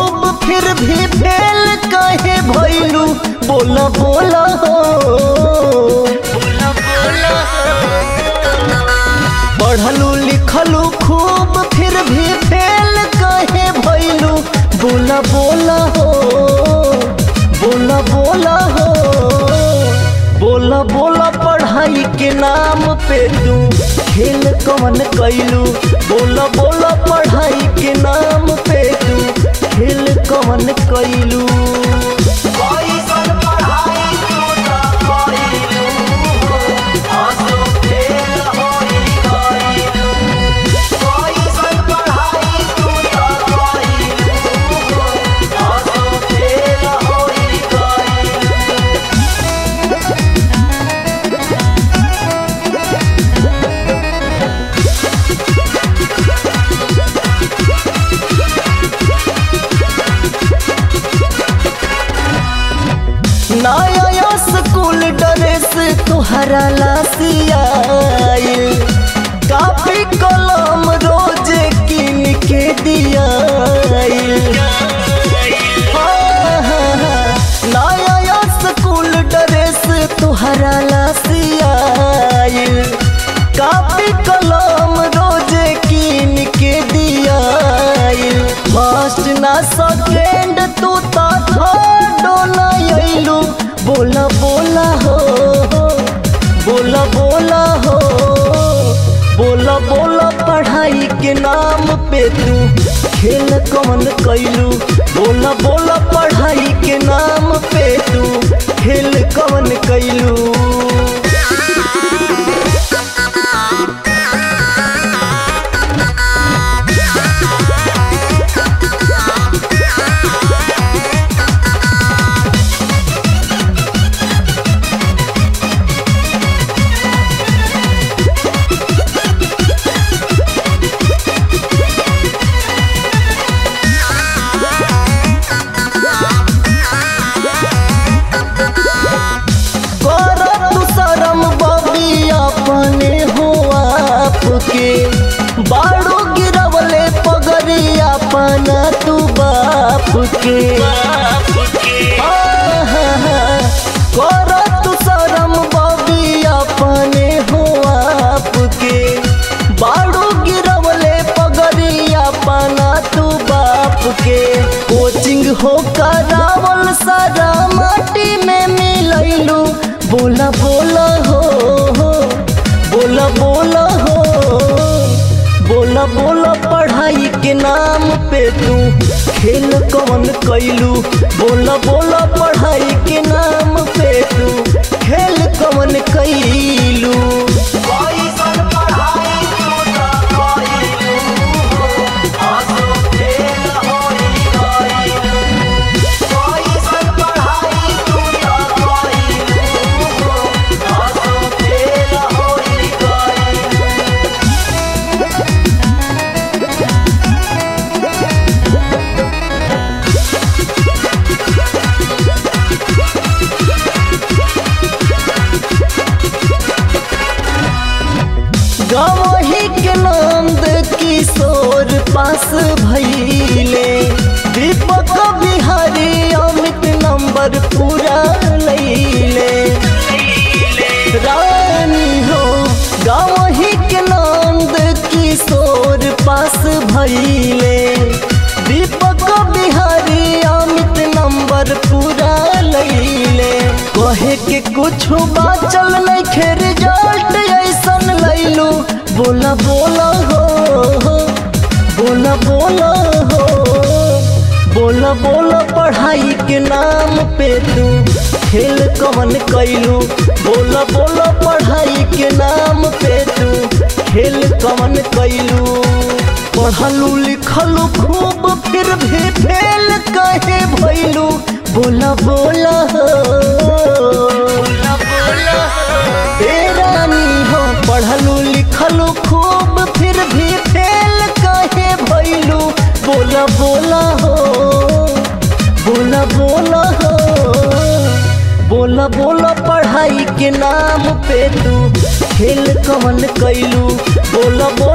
खूब फिर भी फेल कहे भैलू बोला बोला हो पढ़लू लिखलू खूब फिर भी फेल कहे भैलू बोला बोला हो बोला बोला हो बोला बोला पढ़ाई के नाम पे तू खेल कवन कैलू बोला बोला पढ़ाई के नाम पे तू खेल कवन कैलू नया स्कूल ड्रेस तुहरा लासियाइल कापी कलम रोज किन के दियाइल हाँ, हाँ, हाँ, नया स्कूल ड्रेस तुहरा लासियाइल कापी कलम रोज किन के दियाइल फर्स्ट ना सेकेंड तू तो थर्ड ना अइलू बोला बोला हो बोला बोला हो बोला बोला पढ़ाई के नाम पे तू खेल कौन कैलू बोला बोला पढ़ाई के नाम पे तू खेल कौन कैलू कर तू शरम बबी अपने हो आपके बाड़ू गिरवले पगड़ी अपना तू बाप के हाँ, हाँ, हाँ। कर तू शरम बबी अपने हो आपके बाड़ू गिरवले पगड़ी अपना तू बाप के कोचिंग हो करावल सारा माटी में मिलैलू बोला बोला हो बोला बोला हो बोला बोला पढ़ाई के नाम पे तू खेल कौन कैलू बोला बोला पढ़ाई के नाम पे तू खेल कौन कैलू गवही के नंद किशोर पास भैले दीपक बिहारी अमित नंबर पूरा लैले रानी हो गवही के नंद किशोर पास भैले दीपक बिहारी अमित नंबर पूरा लैले कहे के कुछ बाचल नहीं खे रिजल्ट ऐसन लैलू बोला बोला हो बोला बोला हो बोला बोला पढ़ाई के नाम पे तू खेल कवन कैलू बोला बोला पढ़ाई के नाम पे तू खेल कवन कैलू पढ़लू लिखलू खूब फिर भी फेल कहे भैलू बोला बोला हो ए रानी हो पढ़लू लिखलू खूब फिर भी फेल कहे भैलू बोला बोला हो बोला बोला हो बोला बोला पढ़ाई के नाम पे तू खेल कवन कैलू बोला बोला